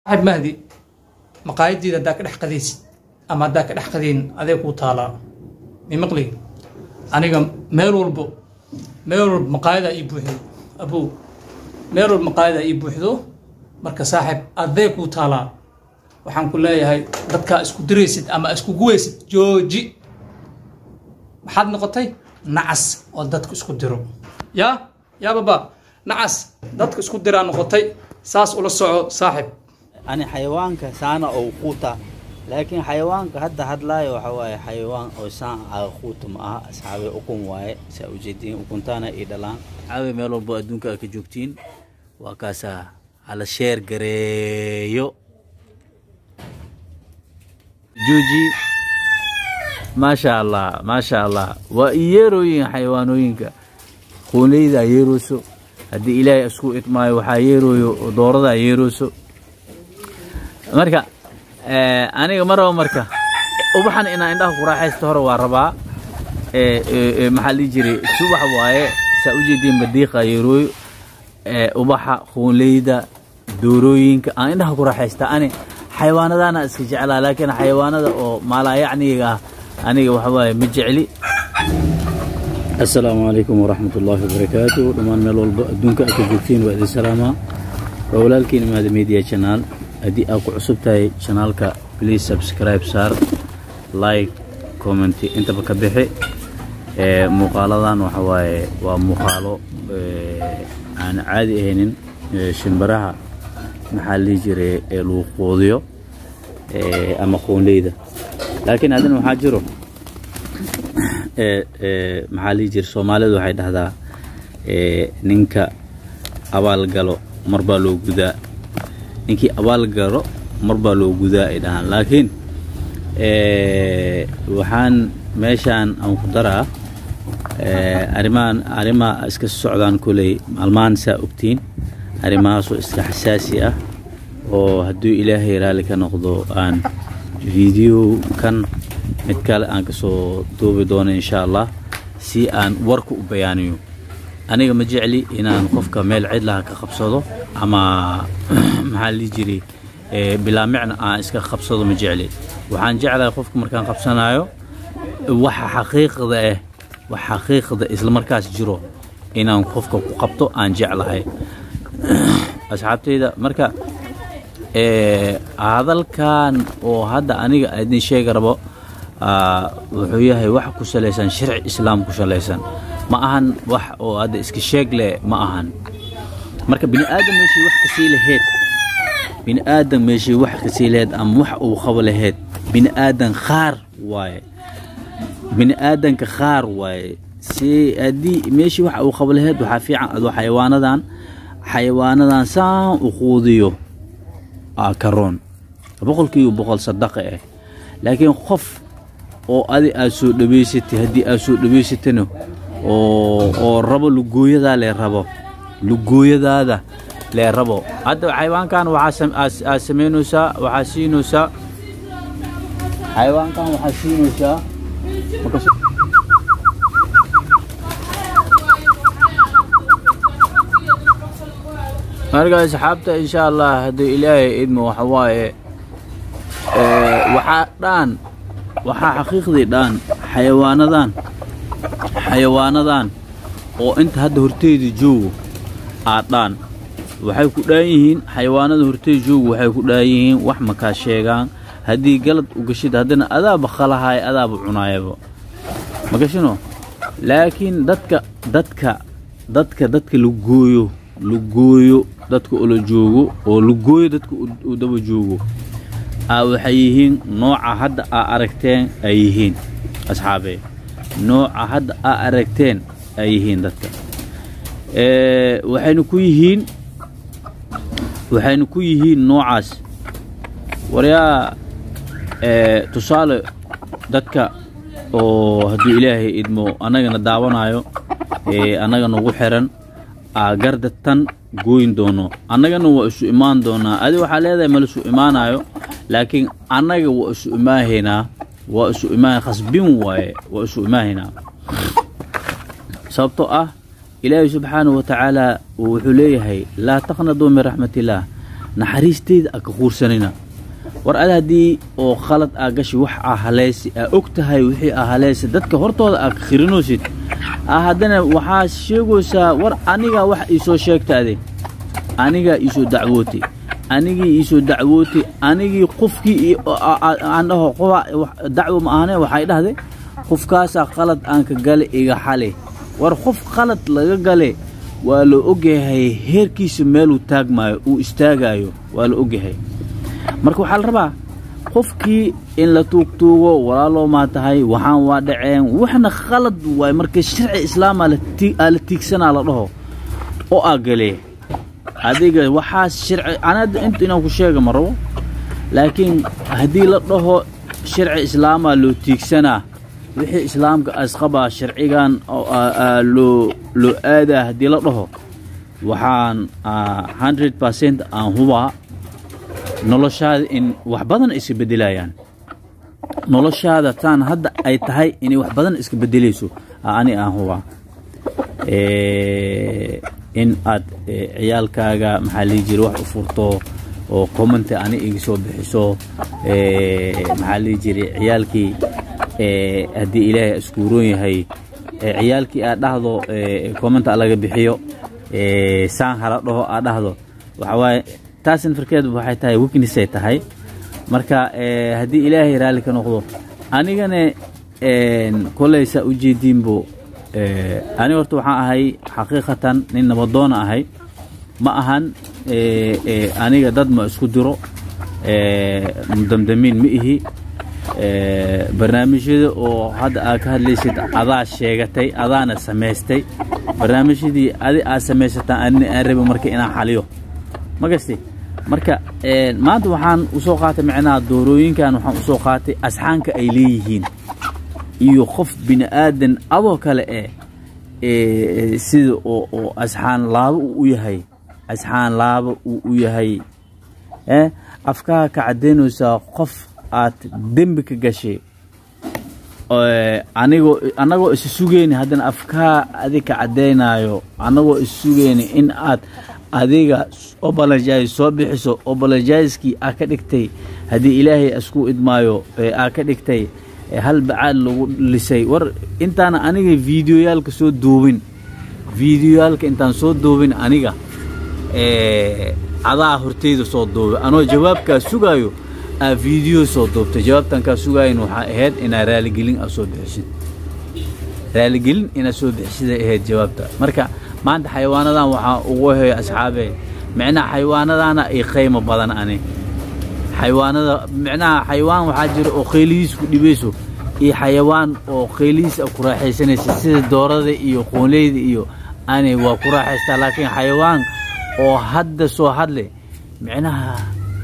saaxib mahdi maqaayadiida haddaa ka dhex qadaysid ama haddaa ka dhex qadayn adee kuu taalaa mimaqli aniga meel walbo meel walba maqaayadaa ii buuxdo abow meel walba maqaayadaa ii buuxdo marka saaxib adee kuu taalaa waxaan ku leeyahay dadkaa isku diraysid ama isku guwaysid jooji maxaad noqotay nacas oo dadka isku diro yaa yaa baba nacas dadka isku diraa noqotay saas ula soco saaxib ani xayawaanka saana oo quuta laakiin xayawaanka hadda hadlaayo waxa waaye xayawaan oo saan aga quuta ma aha asxaabe ukun waaye saa ujeediin ukuntaana ii dhalaan caawe meel walbo adduunka aad ka joogtiin waa kaasaa hala sheer gareeyo jooji maasha allah maasha allah waa i yeerooyin xayawaanooyinka quunleydaa yeerooso haddii ilaahay isku idmaayo waxaa yeerooyo dooradaa yeerooso marka aniga ma rabo marka ubaxan inaan indhaha ku raaxaysto hore waa rabaa maxaa dhihi jiray subax waaye saa u jeediin badiiqa yeerooyo ubaxa quunleyda doorooyinka aan indhaha ku raaxaysta ani xayawaanadaana iska jeclaa laakiin xayawaanada oo maalaayacniga ah aniga waxa waaye ma jecli asalaamu calaykum waraxmat ullaahi wabarakaatu dhammaan meel walba adduunka aad ka joogtiin waa idin salaamaa waa walaalkiin imaada media channel haddii aad ku cusub tahay channelka please subscribe saar like comment intaba ka bixi muuqaaladan waxa waaye waa muuqaalo aan caadi ahaynin shimbiraha maxaa la dhihi jiray ee lagu quudiyo ama qoonleyda laakiin haddana waxaa jiro maxaa lihi jira soomaalidu waxay dhahdaa ninka abaal galo mar baa loo gudaa ninkii abaal galo mar baa loo gudaa ay dhahaan laakiin waxaan meeshaan aan ku daraa arrimahan arrimaha iska socdaan koley maalmahan saa ogtiin arrimahaasoo iska xasaasi ah oo hadduu ilaahay raalli ka noqdo aan video kan mid kale aan ka soo duubi doono insha allah si aan warka u bayaaniyo aniga ma jecli inaan qofka meel cidlaha ka qabsado ama maxaa la dhihi jiray bilaa micna aan iska qabsado ma jecli waxaan jeclahay qofka markaan qabsanayo waxa xaqiiqda ah wax xaqiiqda isla markaas jiro inaan qofka ku qabto aan jeclahay asxaabtayda marka hadalkan oo hadda aniga idin sheega rabo wuxuu yahay wax ku salaysan sharci islaam ku salaysan ma ahan wax oo hadda iska sheeg leh ma ahan marka bini aadam meeshii wax kasii laheyd bini aadam meeshii wax kasii laheyd ama wax uu qabo laheyd bini aadan khaar waaye bini aadanka khaar waaye si haddii meeshii wax uu qabo laheyd waxaa fiican adoo xayawaanadan xayawaanadan saan u quudiyo karoon boqolkiiba boqol sadaqa ah laakiin qof oo adi aad soo dhawaysatay haddii aad soo dhawaysatana oo rabo lugooyadaa lee rabo lugooyadaada lee rabo hadda xayawaankan waxaa samaynaysaa waxaa siinaysaa xayawaankan waxaa siinaysaa marka asxaabta insha allah hadduu ilaahay idmo waxa waaye waxaa dhaan waxaa xaqiiqdii dhaan xayawaanadan xayawaanadan oo inta hadda horteyda joogo aa dhaan waxay ku dhaan yihiin xayawaanada horteyda joogo waxay ku dhaan yihiin wax makaa sheegaan haddii galad u gashid haddana adaaba khalahaaya adaaba cunaayaba ma gashino laakiin dadka dadka dadka dadka la gooyo lugooyo dadka ula joogo oo lugooyo dadka u daba joogo aa waxay yihiin nooca hadda aa aragteen ay yihiin asxaabee nooca hadda aa aragteen ay yihiin dadka waxayna ku yihiin waxayna ku yihiin noocaas waryaa tusaale dadka oo hadduu ilaahay idmo annagana daawanayo annaga nagu xiran aagarda tan gooyin doono annagana waa isu imaan doonaa adi waxaa leedahay ma laisu imaanayo laakiin annaga waa isu imaahaynaa waa isu imaa khasbin waaye waa isu imaahaynaa sababtoo ah ilaahay subxaanahu wa tacaala wuxuu leeyahay laa taqnaduu min raxmat illaah naxariisteyda aa ka quursanina war ada haddii oo khalad aa gashi wax aa haleysi aa og tahay wixii aa haleysi dadka hortooda aa ka khirinoosid aa haddana waxaa sheegaysaa war anigaa wax iisoo sheegtaade anigaa iisoo dacwootay anigii iisoo dacwootay anigii qofkii aan dhaho qofa dacwo ma ahane waxay dhahday qofkaasaa qalad aan ka gale iga xale war qof qalad laga gale waa la ogyahay heerkiisa meeluu taagmaayo uu istaagaayo waa la ogyahay marka waxaa la rabaa qofkii in la tuugtuugo walaaloo maa tahay waxaan waa dhaceen waxna khalad waay marka sharci islaamaa aa la tiigsanaa la dhaho oo aa galee adiga waxaas sharci anada inta inaan ku sheega ma rabo laakiin haddii la dhaho sharci islaamaa loo tiigsanaa wixii islaamka asqabaa sharcigan loo loo aadaa haddii la dhaho waxaan hundred percent aan hubaa noloshaada in wax badan iska beddelayaan noloshaada taan hadda ay tahay inay wax badan iska beddelayso ani aan hubaa in aad ciyaalkaaga maxaa lii jira wax u furto oo commenti ani iga soo bixiso maxaa lii jiray ciyaalkii haddii ilaahay iskuuroon yahay ciyaalkii aad dhahdo commenta laga bixiyo saan hala dhaho aad dhahdo waxaa waaye taasina farkeed waxay tahay weaknessay tahay marka haddii ilaahay raalli ka noqdo anigana koley saa u jeediinbo aniga horta waxaan ahay xaqiiqatan nin nabadoona ahay ma ahan aniga dad ma isku diro mudamdamiin ma ihi barnaamijyada oo hadda aad ka hadlaysid adaa sheegatay adaana samaystay barnaamijyadii adi aad samaysataan adina aan rabi marka inaan xaliyo ma gasti marka maanta waxaan usoo qaatay micnaha doorooyinkan waxaan usoo qaatay asxaanka ay leeyihiin iyo qof bini aadan adoo kale eh sida oo asxaan laabo uu u yahay asxaan laabo uu u yahay afkaha ka caddaynaysaa qof aad dembi ka gashay anigoo annagoo isa sugeyni haddana afkaa adig ka caddaynaayo annagoo isa sugeyni in aad adiga obalajais soo bixiso obalajaiskii aa ka dhigtay haddii ilaahay isku idmaayo aa ka dhigtay hal bacaad lagu lisay war intaana aniga videoyaalka soo duubin videoyaalka intaan soo duubin aniga adaa horteyda soo duubay anoo jawaabkaa sugaayo aa video soo duubtay jawaabtan kaa sugaayan waxaa ahayd inaa raaligelin aa soo bixisid raaligelin inaad soo bixisiday ahayd jawaabta marka maanta xayawaanadan waxaa ugu heyo asxaabe micnaha xayawaanadana ay qaymo badan ani xayawaanada micnaha xayawaan waxaa jira oo qaylihiis ku dhibayso iyo xayawaan oo qaylihiis a ku raaxaysanaysa sida doorada iyo qoonleyda iyo ani waa ku raaxaystaa laakiin xayawaan oo hadda soo hadle micnaha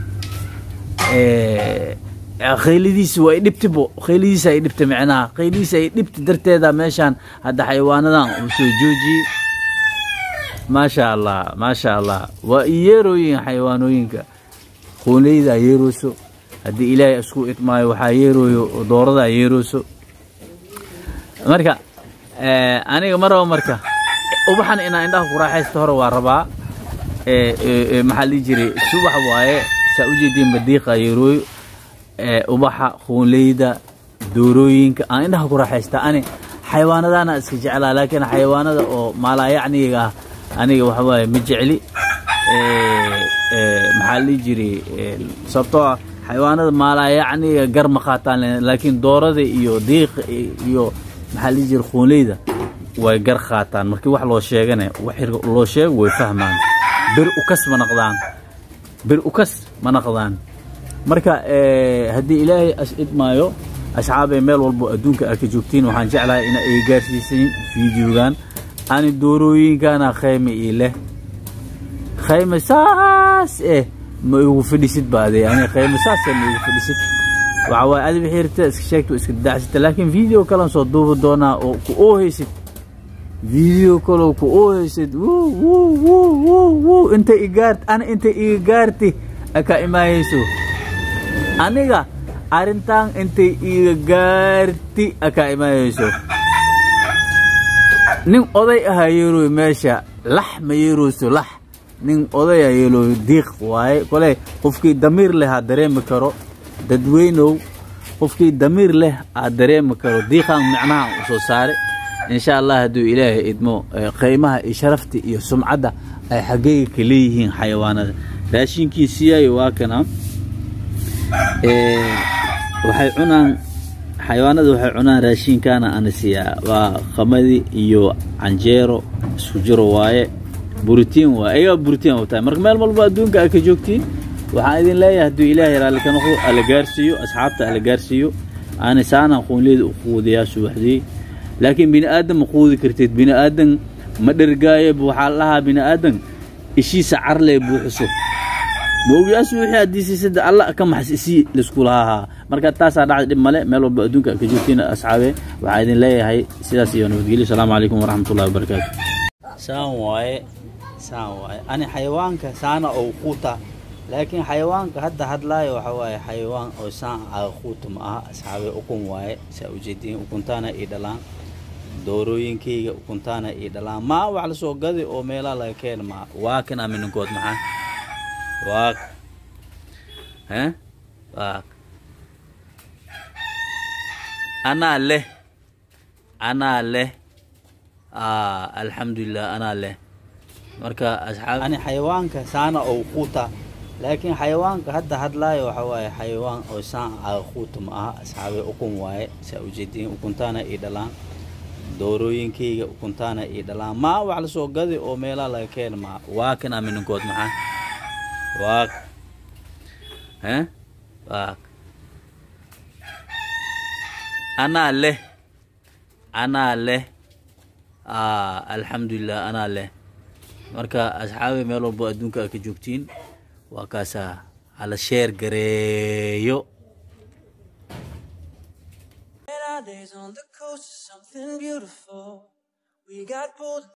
qaylidiisa waa dhibtibo qaylidiisa ay dhibta micnaha qaylidiisa ay dhibta darteeda meeshaan hadda xayawaanadan uu soo joojiyey maasha allah maasha allah waa iyeerooyin xayawaanooyinka qoonleyda yeerooso haddii ilaahay isku idmaayo waxaa yeerooyo dooradaa yeerooso marka aniga ma rabo marka ubaxan inaan indhaha ku raaxaysto hore waa rabaa maxaa lii jiray subax waaye saa u jeediin badiiqa yeerooyo ubaxa qoonleyda doorooyinka aan indhaha ku raaxaysta ani xayawaanadana iska jeclaa laakiin xayawaanada oo maalaayacniga ah aniga waxa waaye ma jecli maxaa lii jiray sababtoo ah xayawaanada maalaayacniga gar ma qaataan laakiin doorada iyo diiqa iyo maxaa lii jiray qoonleyda way gar qaataan markii wax loo sheegane wax loo sheego way fahmaan bir ukas ma naqdaan bir ukas ma naqdaan marka haddii ilaahay as idmaayo asxaabay meel walbo adduunka aad ka joogtiin waxaan jeclahay ina ay gaarsiisayn fideogan ani doorooyinkana khayme ii leh khayme saas eh ma igu fadhisid baade ani khayme saas eh ma igu fadhisid waxa waaye adi wixii rabta iska sheegta iska dacsita laakiin video kalan soo duubi doonaa oo ku oohaysid video kaloo ku oohaysid wuu wuu wuu wuu wuu inta igaart ani inta iga gaarti aka imaayayso aniga arrintan intay iga gaarti aka imaayayso nin oday ahaa yeeroy meesha lax ma yeerooso lax nin odaya yeelo diiq waaye kole qofkii damiir leh ha dareemi karo dadweynow qofkii damiir leh aa dareemi karo diiqan micnaha u soo saare insha allah hadduu ilaahay idmo qiimaha iyo sharafta iyo sumcadda ay xaggeyga ka leeyihiin xayawaanada raashinkii siyaayo waa kana waxay cunaan xayawaanada waxay cunaan raashinkaana ana siiyaa waa qamadi iyo canjeero isku jiro waaye buritiin waaye ayagaa buritiin u tahay marka meel walba adduunka ay ka joogtiin waxaan idin leeyahay hadduu ilaahay raalli ka noqdo alla gaarsiiyo asxaabta alla gaarsiiyo aana saanaan quunliyada u quudiyaa subaxdii laakiin bini aadan ma quudi kartid bini aadan ma dhergaayo waxaa la dhahaa bini aadan ishiisa carlee buuxiso moogiyaas wixii haddii siisada alla ka maxas isii laisku lahaa marka taasaa dhacda dhib male meel walba adduunka ka joogtiin asxaabe waxaa idin leeyahay sidaas iyo nabadgelyo asalaamu calaykum waraxmatullahi wabarakaatu saan waaye saan waaye ani xayawaanka saana oo quuta laakiin xayawaanka hadda hadlaayo waxa waaye xayawaan oo saan aga quuta ma aha asxaabe ukun waaye saa ujeediin ukuntaana ii dhalaan doorooyinkayga ukuntaana ii dhalaan maa wax lasoo gadi oo meelaha laga keena maa waa kan amininkood maxaa waak he waak anaa leh anaa leh alxamdulilah anaa leh marka asxaab ani xayawaanka saana oo quuta laakiin xayawaanka hadda hadlaayo waxa waaye xayawaan oo saan aga quuta ma aha asxaabe ukun waaye saa ujeediin ukuntaana ii dhalaan doorooyinkayga ukuntaana ii dhalaan maa wax lasoo gadi oo meelaha laga keena maa waa kan amininkood maxaa waak he waak anaa leh anaa leh alxamdulilah anaa leh marka asxaabe meel walbo adduunka a ka joogtiin waa kaasaa hala sheer gareeyo Days on the coast is something beautiful. We got bold